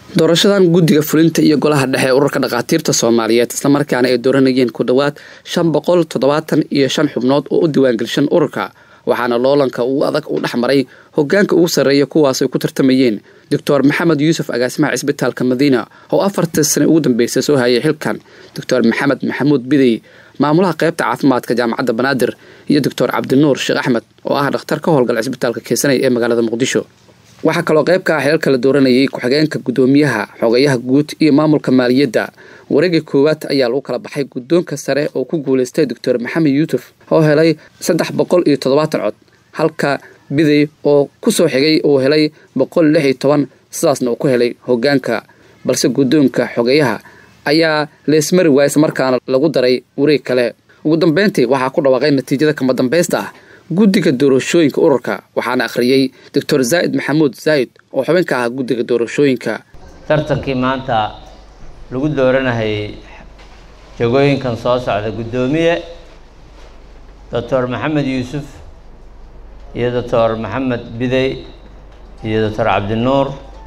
doorashadan guddiga fulinta iyo golaha dhexe ee ururka dhakhaatiirta soomaaliyeed islamarkaana ay dooranayeen ku dhowaad shan boqol toddobaatan iyo shan xubnood oo u diiwaangelishan ururka waxaana loolanka ugu adag uu dhex maray hogaanka ugu sarreeya kuwaas ay ku tartamayeen doctor maxamed yuusuf agaasimaha cisbitaalka madiina oo afartii sane ugu dambeysay soo hayay xilkan doctor maxamed maxamuud bidey maamulaha qaybta caafimaadka jaamacadda banaadir iyo doctor cabdinuur sheekh axmed oo ah dhakhtar ka howlgala cisbitaalka keesanay ee magaalada muqdisho waxaa kaloo qayb ka ah xeelka la dooranayay ku-xigeenka guddoomiyaha xogayaha guud iyo maamulka maaliyadda wareegii koowaad ayaa lagu kala baxay guddoonka sare oo ku guulaystay doctor maxamed yuusuf oo helay saddex boqol iyo toddobaatan cod halka bidey oo kusoo xigay uu helay boqol lix iyo toban sidaasna uu ku helay hogaanka balse guddoonka xogeyaha ayaa leesmari waaya islamarkaana lagu daray wareeg kale ugu dambeyntii waxaa ku dhawaaqay natiijada kama dambaysta ah guddiga doorashooyinka ururka waxaana akhriyey doctor zaa'id maxamuud zaa'id oo xubin ka ah guddiga doorashooyinka tartankii maanta lagu dooranahayay jagooyinkan soo socda guddoomiye doctor maxamed yuusuf iyo doctor maxamed bidey iyo doctor cabdinuur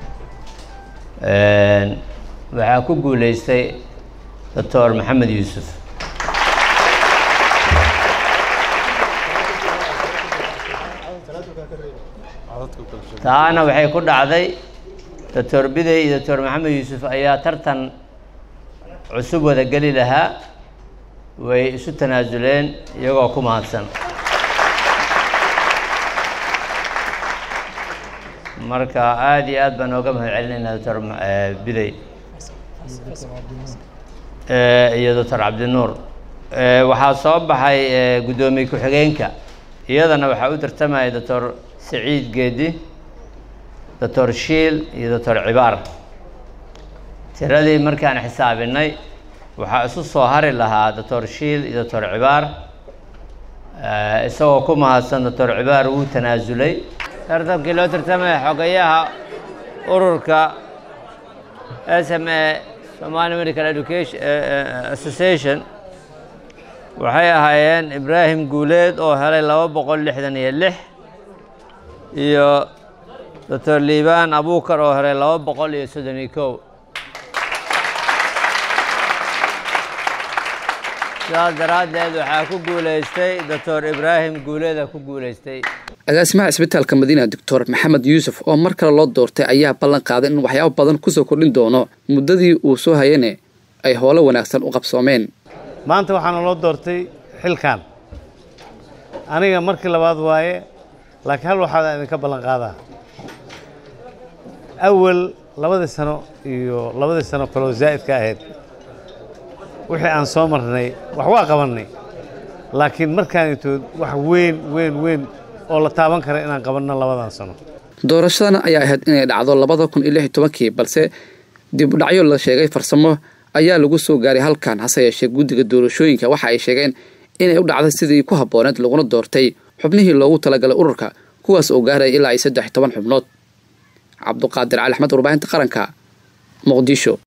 waxaa ku guuleystay doctor maxamed yuusuf taana waxay ku dhacday doctor bidey iyo doctor maxamed yuusuf ayaa tartan cusub wada geli lahaa way isu tanaasuleen iyagoo ku mahadsan marka aada iyo aad baan ooga mahad celinaynaa doctor bidey iyo doctor cabdinuur waxaa soo baxay guddoomiye ku-xigeenka iyadana waxaa u tartamaya doctor saciid geedi doctor shiil iyo doctor cibaar tiradii markaan xisaabinay waxaa isu soo hari lahaa doctor shiil iyo doctor cibaar isagoo ku mahadsan doctor cibaar wuu tanaasulay tartankii loo tartamaya xogayaha ururka s m a somali medical education association waxay ahaayeen ibraahim guuleed oo helay laba boqol lixdan iyo lix iyo doctor liibaan abuukar oo helay laba boqol iyo soddon iyo kow sidaas daraaddeed waxaa ku guulaystay doctor ibraahim guuleeda ku guulaystay agaasimaha cisbitaalka madiina doctor maxamed yuusuf oo mar kale loo doortay ayaa ballan qaaday in waxyaabo badan kusoo kordhin doono muddadii uu soo hayane ay howlo wanaagsan u qabsoomeen maanta waxaana loo doortay xilkan aniga markii labaad waaye laakiin hal waxaa idinka ballan qaadaa awal labadii sano iyo labadii sano kaloo zaa'idka ahayd wixii aan soo marnay wax waa qabannay laakiin markaanitood wax weyn weyn weyn oo la taaban kara inaan qabanno labadan sano doorashadan ayaa ahayd inay dhacdo labada kun iyo lix iyo tobankii balse dib u dhacyo la sheegay farsamo ayaa lagu soo gaaray halkan hase yeeshee guddiga doorashooyinka waxa ay sheegeen inay u dhacday sidii ku habbooneed laguna doortay xubnihii loogu talagalay ururka kuwaas oo gaaraya ilaa iyo saddex iyo toban xubnood cabduqaadir cali axmed warbaahinta qaranka muqdisho